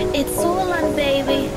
It's all on, baby.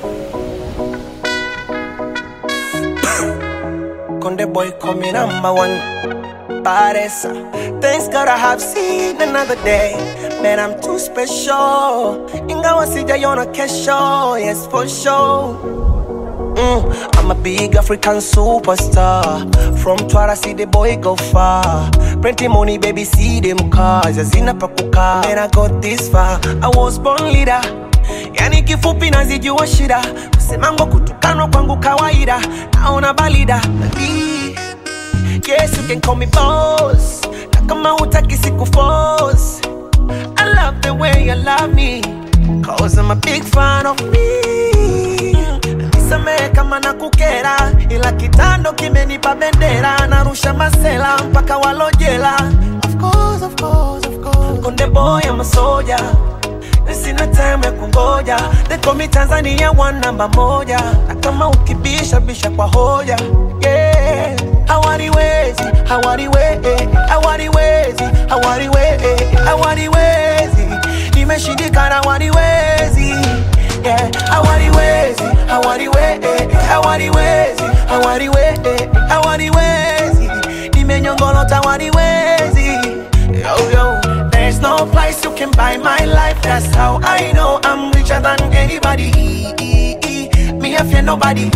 Conde boy coming number one. Paresa. Thanks God I have seen another day. Man, I'm too special. Ingawa sijaiona kesho, yes for sure. Mm, I'm a big African superstar. From Twara, see the boy go far. Plenty money, baby, see them cars. Yazina pakuka. Man, I got this far. I was born leader. Yani kifupi nazijua shida. Kusemango kutukanwa kwangu kawaida. Naona balida. Baby, Yes, you can call me boss. Na kama hutaki siku force. I love the way you love me. Cause I'm a big fan of me. Nisamehe kama nakukera, ila kitando kimenipa bendera. Narusha masela mpaka walojela. Of course, of course, of course. Konde boy, I'm a soldier. Na Sina time ya kungoja They call me Tanzania one namba moja Na kama ukibisha bisha kwa hoja yeah. Hawaniwezi, hawaniwezi, hawaniwezi, hawaniwezi, hawaniwezi Nimeshindikana hawaniwezi yeah. Hawaniwezi, hawaniwezi, hawaniwezi, hawaniwezi, hawaniwezi Nimenyongolota hawaniwezi Yo, yo, there's no price you can buy my life. That's how I know I'm richer than anybody. Me, I fear nobody.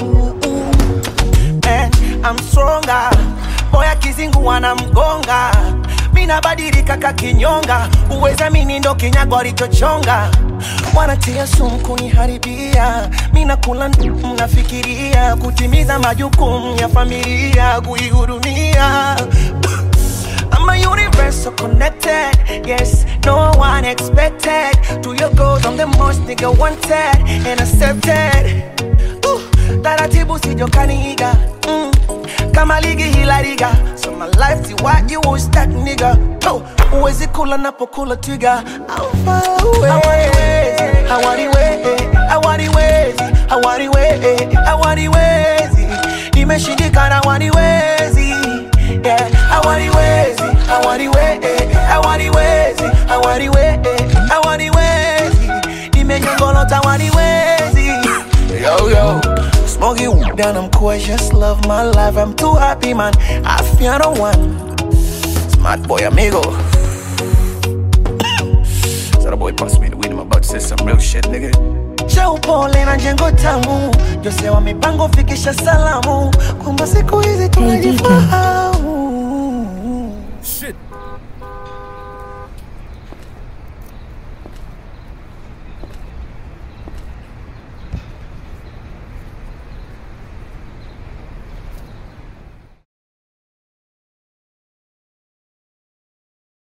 Man, I'm stronger. Boy, akizingua wanamgonga. Mi nabadilika kakinyonga, uweza mini ndo kinyago alichochonga. Wanatia sumu kuniharibia, mi nakula ndumu, nafikiria kutimiza majukumu ya familia, kuihudumia I'm a universal connected. Yes, no one expected. To your goals, I'm the most nigga wanted and accepted. Ooh, taratibu sijokaniiga mm. kama ligi hila liga so my life ti what you was that nigga oh, uwezi kula napokula twiga I'm far away hawaniwezi hawaniwezi hawaniwezi hawaniwezi nimeshindikana hawaniwezi yeah hawaniwezi hawaniwezi hawaniwezi hawaniwezi hawaniwezi nimenyongolota hawaniwezi yo yo Smoky weed and I'm cool, I just love my life. I'm too happy, man. I feel no one. Smart boy, amigo. so the boy passed me the weed, I'm about to say some real shit, nigga. Cha upole na jengo tamu, Jose wa mipango fikisha salamu, kwamba siku hizi tunajifahamu.